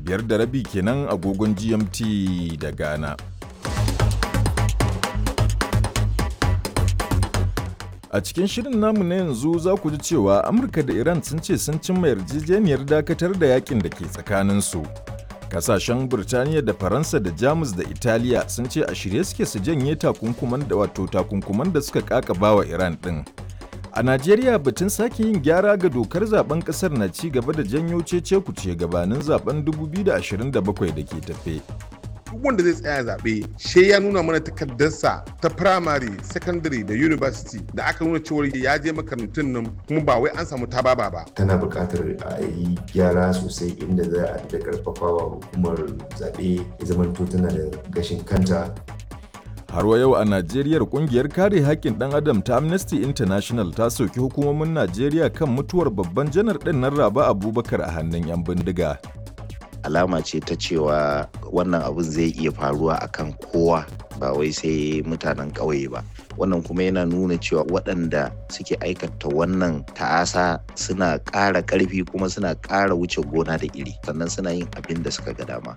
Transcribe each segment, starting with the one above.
biyar da rabi kenan agogon GMT da Ghana. A cikin shirin namu na yanzu za ku ji cewa Amurka da Iran sun ce sun cimma yarjejeniyar dakatar da yakin da ke tsakaninsu. Kasashen Burtaniya da Faransa da Jamus da Italiya sun ce a shirye suke su janye takunkuman da wato takunkuman da suka kakaba wa Iran ɗin. A Najeriya batun sake yin gyara ga dokar zaben kasar na ci gaba da janyo cece kuce gabanin zaben 2027 da ke tafe. duk wanda zai tsaya zaɓe she ya nuna mana takardarsa ta primary secondary da university da aka nuna cewa ya je makarantun nan kuma ba wai an samu tababa ba tana buƙatar a yi gyara sosai inda za a da karfafawa hukumar zaɓe ya zamanto tana da gashin kanta Har wa yau a Najeriya kungiyar kare haƙƙin ɗan adam ta Amnesty International ta soki hukumomin Najeriya kan mutuwar babban janar ɗin nan Raba Abubakar a hannun 'yan bindiga. alama ce ta cewa wannan abun zai iya faruwa akan kowa ba wai sai mutanen ƙauye ba wannan kuma yana nuna cewa waɗanda suke aikata wannan ta'asa suna ƙara ƙarfi kuma suna ƙara wuce gona da iri sannan suna yin abin da suka ga dama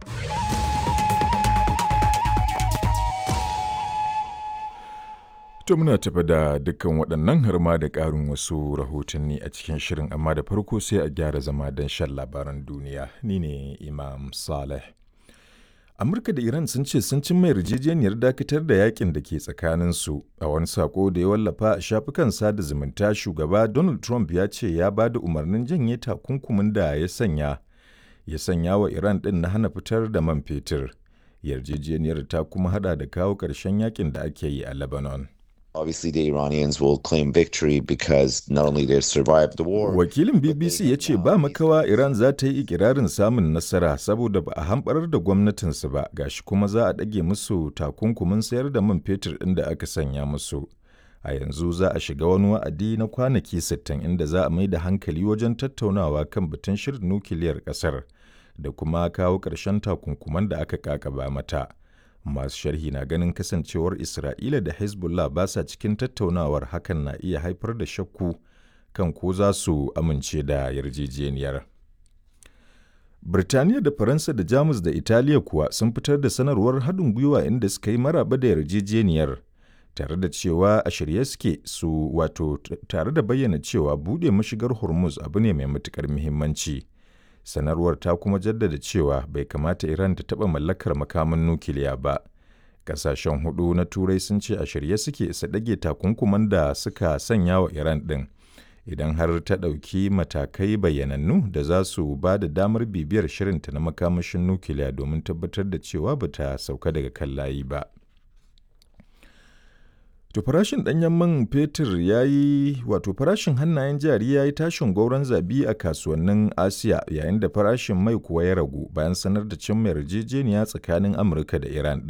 To muna tafi da dukkan waɗannan har ma da ƙarin wasu rahotanni a cikin shirin amma da farko sai a gyara zama don shan labaran duniya ni ne Imam Saleh. Amurka da Iran sun ce sun cimma yarjejeniyar dakatar da yakin da ke tsakaninsu a wani sako da ya wallafa a shafukan sada zumunta shugaba Donald Trump ya ce ya ba da umarnin janye takunkumin da ya sanya ya sanya wa Iran ɗin na hana fitar da man fetur. Yarjejeniyar ta kuma hada da kawo ƙarshen yakin da ake yi a Lebanon. Obviously, the Iranians will claim victory because not only they've survived the war. Wakilin BBC ya ce ba makawa Iran za ta yi ikirarin samun nasara saboda ba a hamɓarar da gwamnatinsu ba gashi kuma za a ɗage musu takunkumin sayar da man fetur ɗin da aka sanya musu. A yanzu za a shiga wani wa'adi na kwanaki 60 inda za a mai da hankali wajen tattaunawa kan batun shirin nukiliyar ƙasar da kuma kawo ƙarshen takunkuman da aka kakaba mata. masu sharhi na ganin kasancewar isra'ila da hezbollah ba sa cikin tattaunawar hakan na iya haifar da shakku kan ko za su amince da yarjejeniyar birtaniya da faransa da jamus da italiya kuwa sun fitar da sanarwar haɗin gwiwa inda suka yi maraba da yarjejeniyar tare da cewa a shirye suke su wato tare da bayyana cewa buɗe mashigar hormuz abu ne mai matuƙar muhimmanci. sanarwar ta kuma jaddada cewa bai kamata Iran ta taɓa mallakar makaman nukiliya ba. Ƙasashen hudu na Turai sun ce a shirye suke su ɗage takunkuman da suka sanya wa Iran ɗin. Idan har ta ɗauki matakai bayyanannu da za su ba da damar bibiyar shirinta na makamashin nukiliya domin tabbatar da cewa ba ta sauka daga kan layi ba. To farashin ɗanyen man fetur ya yi wato farashin hannayen jari ya yi tashin gauron zabi a kasuwannin Asiya yayin da farashin mai kuwa ya ragu bayan sanar da cimma yarjejeniya tsakanin Amurka da Iran ɗin.